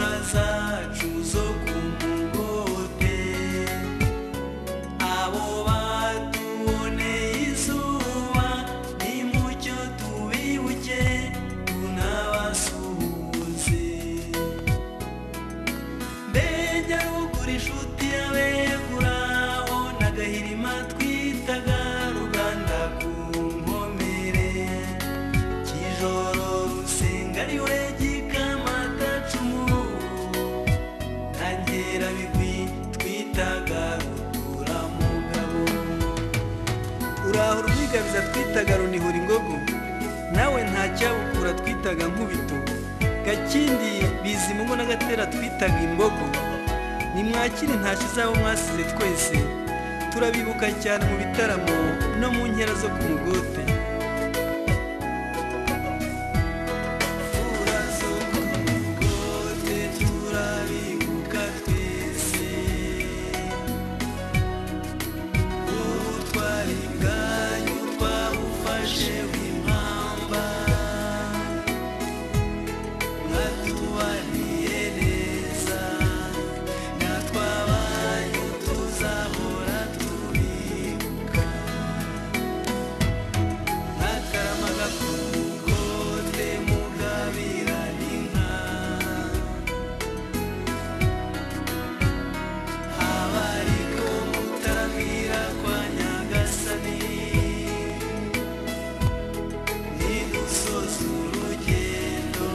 zacu zo ku mugote abo batuboneye izuba nimucyo tubibuke tunabasuhuze mbega ugura inshuti yabegura ho n'agahirima twitaga ruganda ku nkomere kijoro rusenga ariwe gikamatacumu ntangera bigwi twitaga ruturamugabo uraho rwigabiza twitaga runihura ingogo nawe ntacyabukura twitaga nkubito gakindi bizimungu n'agatera twitaga imbogo nimwakire ntashye zabo mwasize twese turabibuka cyane mu bitaramo no mu nkera zo ku mugote Urazo ku mugote, turabibuka twese ubutwari bwanyu twabufashe bw'impamba mwatubaniye neza natwe abanyu tuzahora tubibuka ntakaramaga ku mugote mugabirana inka abariko mutaramira kwa nyagasani nidusoza urugendo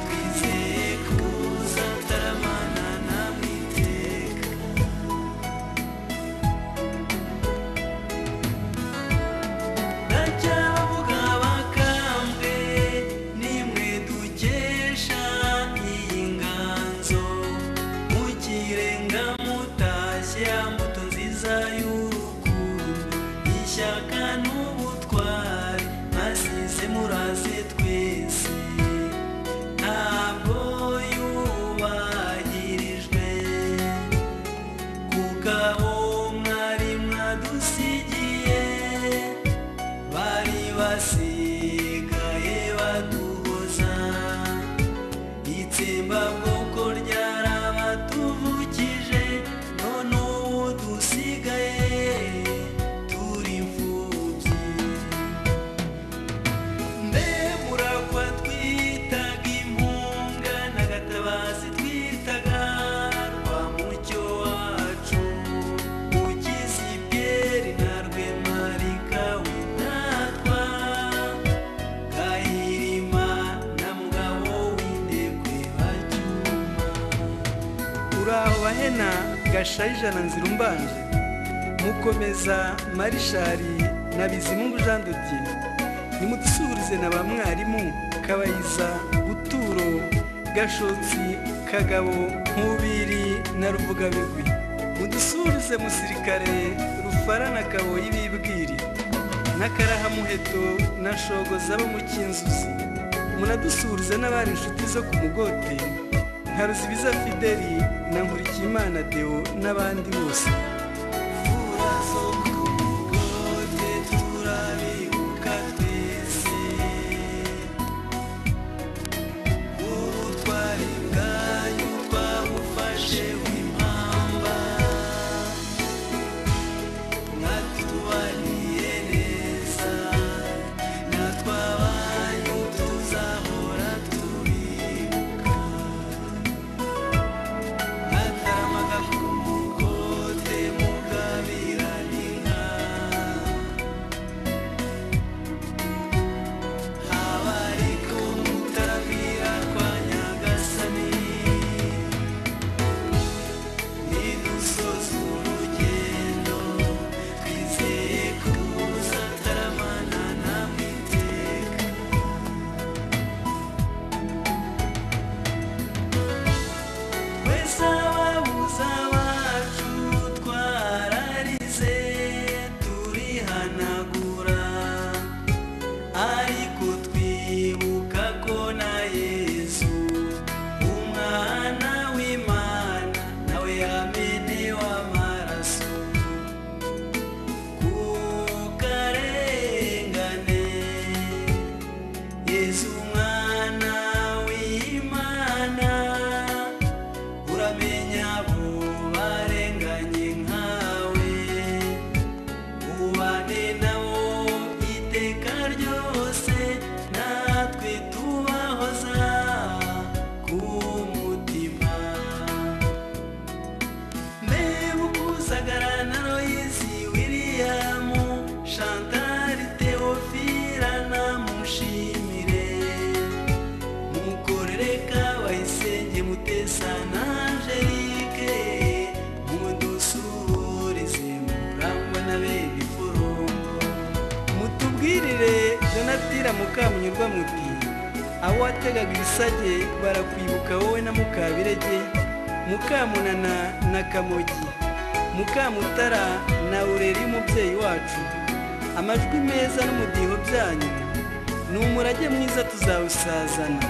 twizeye kuzataramana namwe iteka ndacyabavuga bakambwe nimwe dukesha iyi nganzo mukirenga mutashye mbuto nziza y'urukundo ishyaka n'ubutwari mwasize muraze twese ntabwo yubahirijwe kuko abo mwari mwadusigiye bari basigaye baduhoza itsembabwoko ryarabatuvukije none ubu dusigaye turi imfubyi mbe muragwa twitaga impunga n'agatabazi twitaga rwa mucyo wacu ugize ibyeri na rwemarika witatwa gahirima na mugabo w'indekwe bacyuma uraho bahena gasharija na nzira umbanje mukomeza marishari na bizimungu jean dodier nimudusuhurize na ba mwarimu kabayiza buturo gashotsi kagabo nkubiri na ruvugabigwi mudusuhurize musirikare rufarana kaboyi bibwiri n'akarahamuheto na shogoza bo mu cyinzuzi munadusuhurize n'abari inshuti zo ku mugote nka ruzibiza fideli na nkurikiyimana deo n'abandi bose Urazo ku mugote turabibuka twese ubutwari bwanyu twabufashe bw'impamba mwatubaniye neza natwe abanyu tuzahora tubibuka ntakaramaga ku mugote mugabirana inka mukamunyurwa muti abo wategaga ibisage barakwibuka wowe na mukabirege mukamunana na kamogi mukamutara na urera y'umubyeyi wacu amajwi meza n'umudiho byanyu ni umurage mwiza tuzawusazana